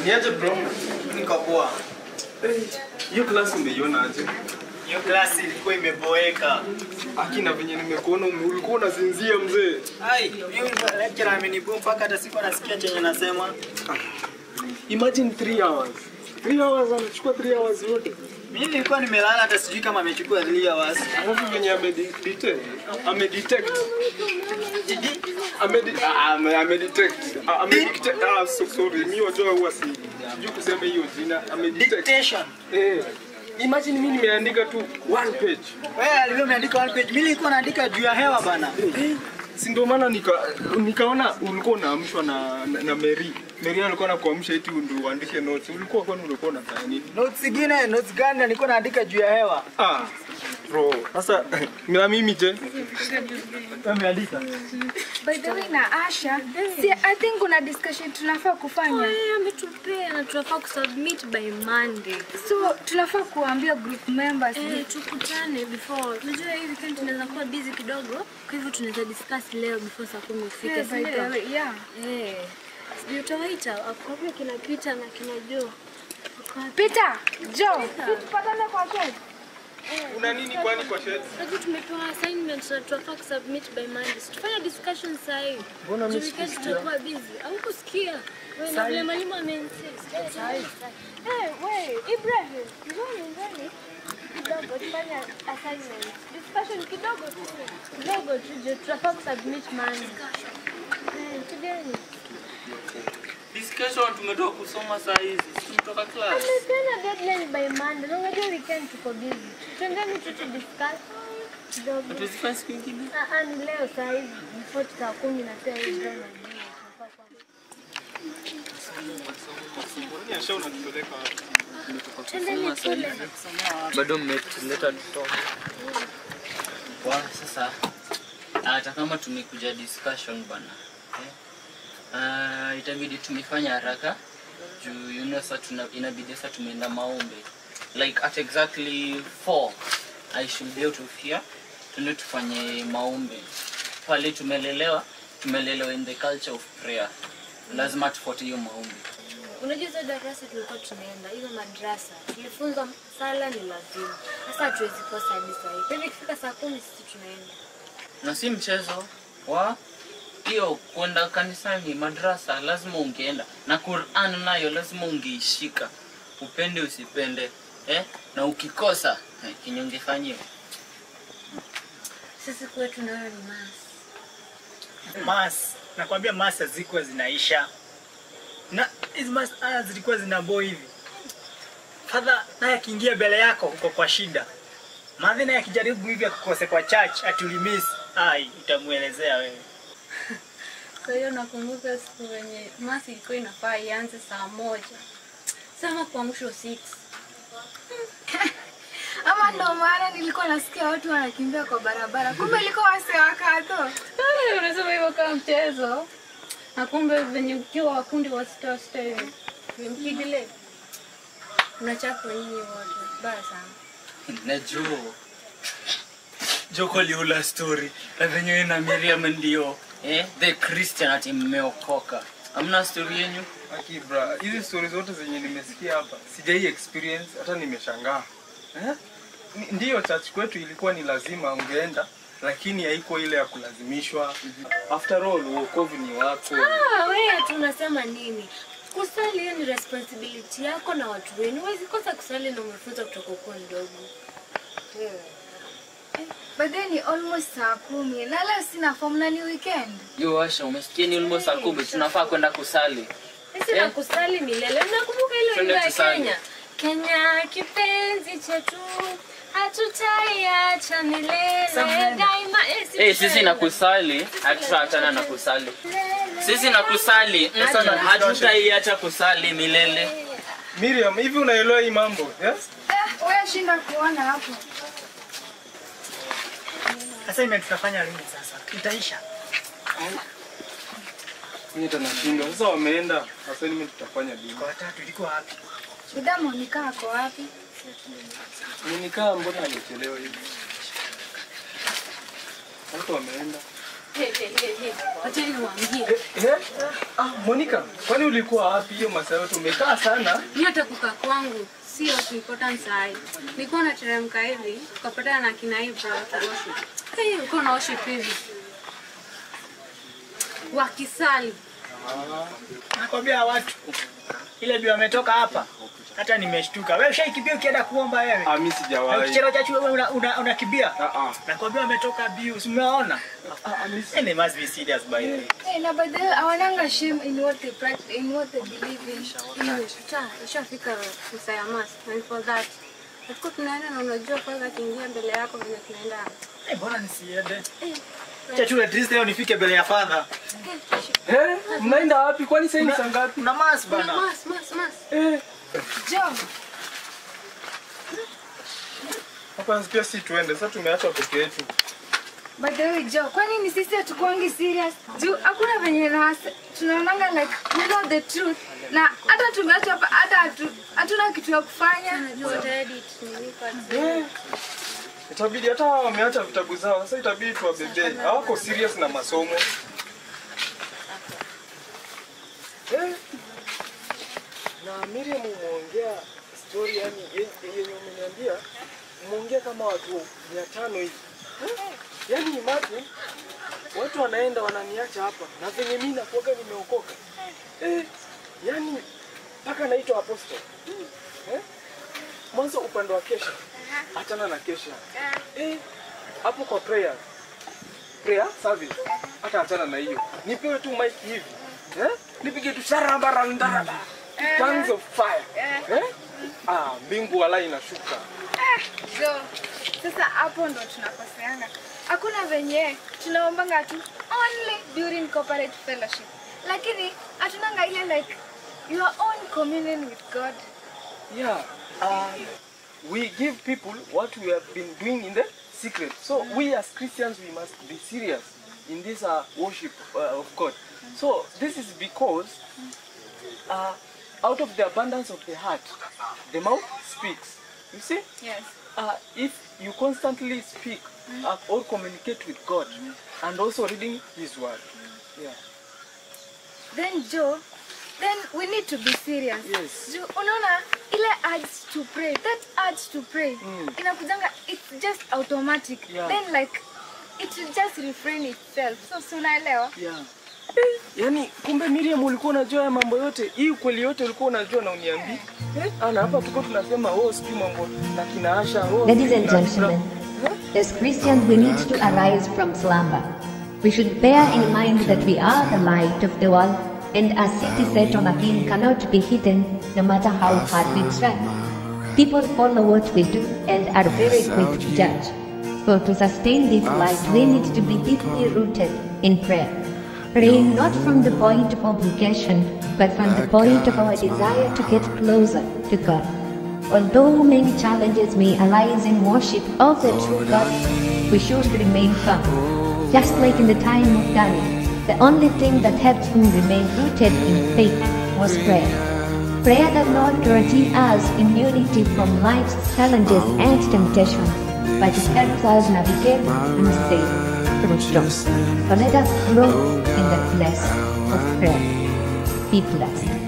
Niaje bro? Niko poa. Eh, Hiyo klasi umeiona aje? Hiyo klasi ilikuwa imeboeka. Akina venye nimekuona ume- ulikuwa unazinzia mzee. Ai, huyu lecturer amenibu mpaka hata sikuwa nasikia chenye nasema. Imagine 3 hours. 3 hours anachukua 3 hours yote. Mimi nilikuwa nimelala hata sijui kama amechukua 3 hours. Alafu venye amedetect amedetect amedi ah, ame- amedetect Ah, amedetect ah so sorry mimi wajua huwa si sijui kusema hiyo jina amedetect Dictation. eh imagine mimi nimeandika tu one page Wewe alivyo umeandika one page. Mimi nilikuwa naandika juu ya hewa bana. si ndio maana nika, nikaona ulikuwa unaamshwa na, na, na Mary. Mary alikuwa anakuamsha eti ndio uandike notes. Ulikuwa kwani ulikuwa unafanya nini? Notes zingine, notes gani nilikuwa naandika juu ya hewa? Ah, bro. Sasa na mimi je? Wewe umeandika? By the way na Asha, si I think kuna discussion tunafaa kufanya. Yeye ametupea na tunafaa kusubmit by Monday. So tunafaa kuambia group members. Eh, tukutane before. Unajua hii weekend tunaweza kuwa busy kidogo, kwa hivyo tunaweza discuss leo before saa kumi ufike, Yeah, si by the ndio? way, yeah. Eh. Sijui utawaita akwambia kina Peter na kina Joe. Wako wapi? Peter, Joe, tupatane kwa kesho. Una nini kwani kwa shed? Sasa tumepewa assignment na tunafaa kusubmit by Monday. Si Tufanye discussion saa hii. Mbona mimi Juu weekend tutakuwa busy. Au kusikia? Wewe na vile mwalimu ameinsist. Eh, we, Ibrahim, njoni njoni. Kidogo tufanye assignment. Discussion kidogo tu. Kidogo tu juu tunafaa kusubmit Monday. Eh, tujeni. Discussion tumetoka kusoma saa hizi, si tumetoka class. Tena deadline by Monday. Na unajua weekend tuko busy. Twendeni tu tu discuss kidogo. Tuzifanye siku nyingine. Ah, ah, ni leo saa hizi before saa kumi na pia hii ndio najua. tunafaa kuwa- Kwani Asha unatupeleka wapi? Twendeni kule. Bado mmetuleta tusome. Kwa sasa hata kama tumekuja discussion bana. Eh? Uh, itabidi tumefanya haraka juu you know, sasa tuna, inabidi sasa tumeenda maombi like at exactly 4 I should be out of here tuende tufanye maombi pale tumelelewa tumelelewa in the culture of prayer lazima tufuate hiyo maombi Unajua hizo darasa tulikuwa tunaenda, hizo madrasa tulifunzwa sala ni lazima. Sasa hatuwezi kosa hadi saa hii. Kwa hivyo ikifika saa kumi sisi tunaenda. na si mchezo wa hiyo kwenda kanisani madrasa lazima ungeenda na Quran nayo lazima ungeishika upende usipende eh? na ukikosa eh, kenye ungefanyiwa Sisi kwetu nayo ni masi. Mas, nakwambia mas hazikuwa zinaisha. Na hizi mas ah, zilikuwa zinabo hivi. Fadha naye akiingia mbele yako uko kwa shida. Madhi naye akijaribu hivi akukose kwa church ati ulimiss, ai utamuelezea wewe. Kwa hiyo nakumbuka siku wenye masi ilikuwa inafaa ianze saa moja sama kuamshwa 6 Ama ndo maana nilikuwa nasikia watu wanakimbia kwa barabara. Kumbe ilikuwa wase wakato. unasema hivyo kama mchezo na kumbe venye ukiwa wakundi wa sita sita hivi mkidile unachapwa nyinyi wote baya sana na Joe Joko liula story na venyewe na Miriam ndio eh? the Christian ati mmeokoka amna story yenyu Aki bra, hizi story zote zenye nimesikia hapa sijai experience hata nimeshangaa. Eh? Ni- Ndiyo church kwetu ilikuwa ni lazima ungeenda lakini haikuwa ile ya kulazimishwa. After all wokovu ni wako. Ah, wewe tu unasema nini? Kusali hiyo ni responsibility yako na watu wenu. Huwezi kosa kusali na umefunza kutoka ukiwa mdogo. But then ni almost saa kumi. Na leo sina form na ni weekend. yo Asha umesikia ni almost saa kumi tunafaa kwenda kusali Sisi Eh? na kusali milele. Nakumbuka ile Twende wimbo ya tusali. Kenya. Kenya kipenzi chetu hatutaiacha milele daima. Eh, si Eh, sisi tuseme. na kusali hatutaachana na kusali. Sisi na kusali mm, Sasa na hatutaiacha kusali milele. Miriam, hivi unaelewa hii mambo? Yes? Eh, wewe shinda kuona hapo. Assignment tutafanya lini sasa? Itaisha. Mimi hata nashindwa. Sasa wameenda assignment tutafanya lini? Kwa watatu ilikuwa wapi? Buda Monica ako wapi? Nikaa mbona amechelewa hivi? Watu wameenda. Hey, hey, hey, hey. Wacha niwaambie. Eh, eh? Ah, Monica, kwani ulikuwa wapi hiyo masaa yote? Umekaa sana. Mimi hata kukaa kwangu sio important sahi. Nilikuwa nateremka hivi, tukapatana na kina Ibra wakiworship. Hey, uko na worship hivi. Wakisali. Nakwambia watu ile bi wametoka hapa, hata nimeshtuka. Wewe ushaikibia ukienda kuomba wewe? Ah, mimi Na sijawahi. Ukichelewa chachu wewe una- una- unakimbia? Ah, ah. Nakwambia wametoka biu, si umeona? And they must be serious by the way. Hey, na by the way, hawananga shame in what they practice, in what they believe in. Hiyo isha ishafika misa ya mass and for that. Tulikuwa tunaenda na unajua kwanza akiingia mbele yako vile tunaenda. Eh, mbona nisiende? Chachu at least leo nifike mbele ya father. Eh, mnaenda wapi? Kwani sasa ni saa ngapi? Kuna mass Kuna bana. mass, mass, mass. Eh, Joe, hapa pia si tuende. Sasa tumeachwa peke yetu. by the way, Joe, kwani ni sisi hatukuangi serious? Juu hakuna venye na tunaonanga like we know the truth. Na hata tumeachwa hapa hata hatu- hatuna kitu ya kufanya. Najua utaedit nini kwa Eh, Itabidi hata hawa wameacha vitabu zao. Sasa itabidi tuwabebe. Hawako serious na masomo. Eh. Na Miriam umeongea story yani ye- yenye umeniambia umeongea kama watu mia tano hivi. Eh, Yaani imagine watu wanaenda wananiacha hapa na venye mimi nakuaga nimeokoka. Eh, yani mpaka naitwa apostle. Eh? Mwanzo upande wa kesha. Achana na kesha. Eh, hapo kwa prayer. Prayer service. Hata achana na hiyo. Nipewe tu mic hivi. Eh? Nipige tu sharabara ndaraba. Tongues of fire. Eh? Ah, mbingu wala inashuka. Joe, sasa hapo ndo tunakoseana. Hakuna venye tunaombanga tu only during corporate fellowship. Lakini hatunanga ile like your own communion with God. Yeah. Um, we give people what we have been doing in the secret. So we as Christians, we must be serious in this uh, worship uh, of God. So this is because uh, out of the abundance of the heart, the mouth speaks. You see? Yes. uh, if you constantly speak uh, or communicate with God and also reading His Word. Yeah. Then Joe, then we need to be serious. Yes. Juu unaona ile urge to pray, that urge to pray Mm. inakujanga it's just automatic. Yeah. Then like it will just refrain itself. So si unaelewa? Yeah. Yaani kumbe Miriam ulikuwa unajua haya mambo yote. Hii ukweli yote ulikuwa unajua na uniambii. Eh? Ana hapa tuko tunasema oh sijui mambo na kina Asha. Oh, Ladies and kina Ibra. gentlemen, as Christians, we need to arise from slumber. We should bear in mind that we are the light of the world, and a city set on a hill cannot be hidden, no matter how hard we try. People follow what we do and are very quick to judge. So, to sustain this light, we need to be deeply rooted in prayer. Praying not from the point of obligation, but from the point of our desire to get closer to God. Although many challenges may arise in worship of the true God, we should remain firm. Just like in the time of Daniel, the only thing that helped him remain rooted in faith was prayer. Prayer does not guarantee us immunity from life's challenges and temptations, but it helps us navigate and stay through storms. So let us grow in the place of prayer. Be blessed.